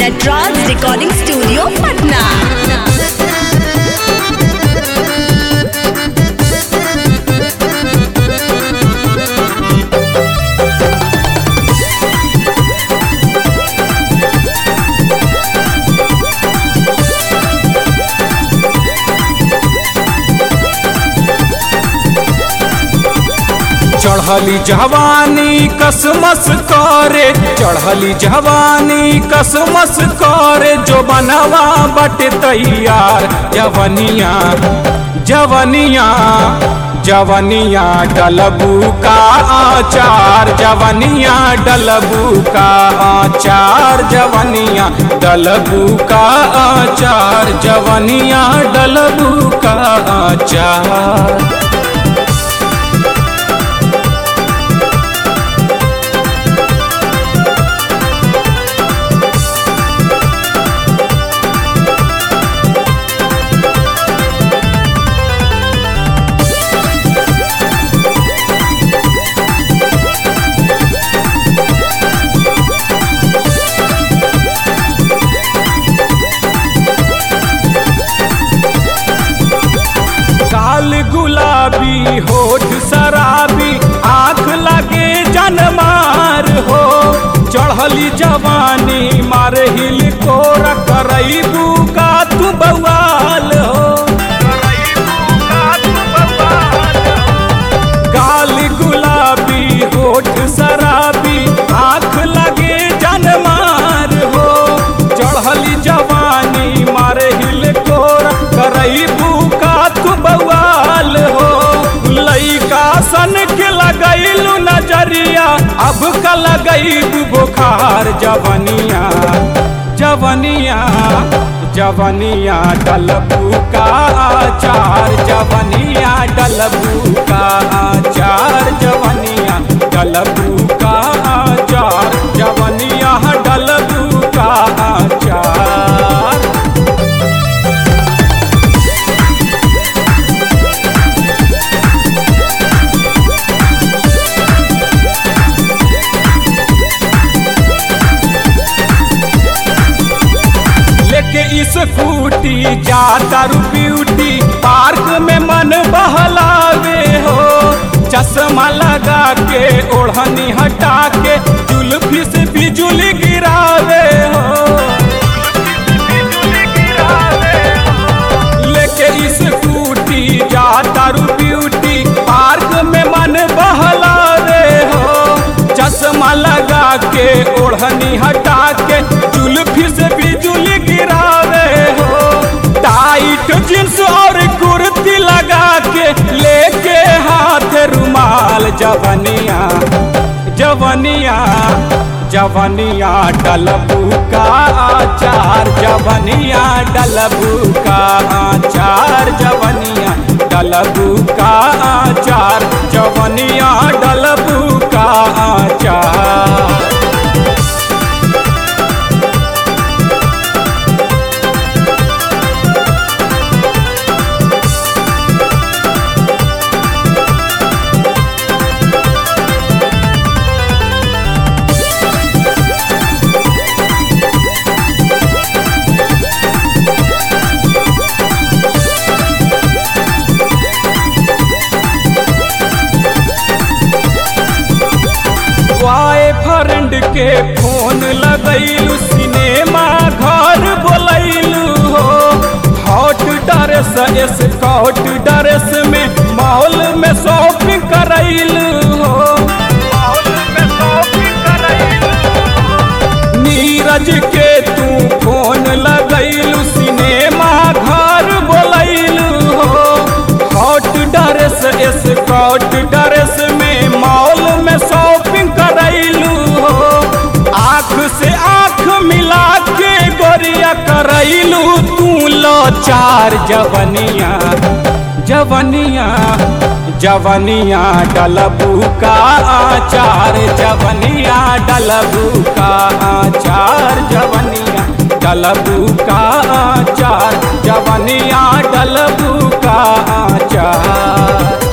Nataraj recording studio Patna चढ़ली जवानी कसमस करे चढ़ली जवानी कसमस करे जो बनवा बट तैयार जवनिया जवनिया जवनिया डलबू का आचार जवनिया डलबू का आचार जवनिया डलबू का आचार जवनिया डलबू का आचार काल गुलाबी होठ शराबी आंख लगे जनमार हो चढ़ली जवानी मारे हिल को करईबू का तू बवाल हो काल गुलाबी होठ शराबी आंख लगे जनमार हो चढ़ली जवानी मारे हिल को करईबू का तू बवाल हो लइका सन के लगैलू नजरिया अब का लगैबू बुखार जवनिया जवनिया जवनिया डलबू का आचार जवनिया डलबू का आचार जवनिया डलबू का आचार जवनिया डलबू का आचार लेके इस फूटी जाता रू ब्यूटी पार्क में मन बहलावे हो चश्मा लगा के ओढ़नी हटा के जुल्फी से बिजुली गिरावे हो लेके इस फूटी जाता रू ब्यूटी पार्क में मन बहलावे हो चश्मा लगा के ओढ़नी हटा के जुल्फी से बिजुली गिरावे हो टाइट जींस और कुर्ती लगा के लेके हाथ रुमाल जवनिया जवनिया जवनिया डलबू का आचार जवनिया डलबू का आचार जवनिया डलबू का आचार जवनिया डलबू का आचार बॉय फ्रेंड के फोन लगैलू सिनेमा घर बोलैलू हो हॉट ड्रेस स्कॉट ड्रेस में मॉल में शॉपिंग करैलू हो नीरज के तू फोन लगैलू सिनेमा घर बोलैलू हो हॉट ड्रेस स्कॉट ड्रेस में मॉल में शॉपिंग करैलू हो आँख से आँख मिला के गोरिया करैलू तू लो चार जवनिया जवनिया जवनिया डलबू का आचार जवनिया डलबू का आचार जवनिया डलबू का आचार जवनिया डलबू का आचार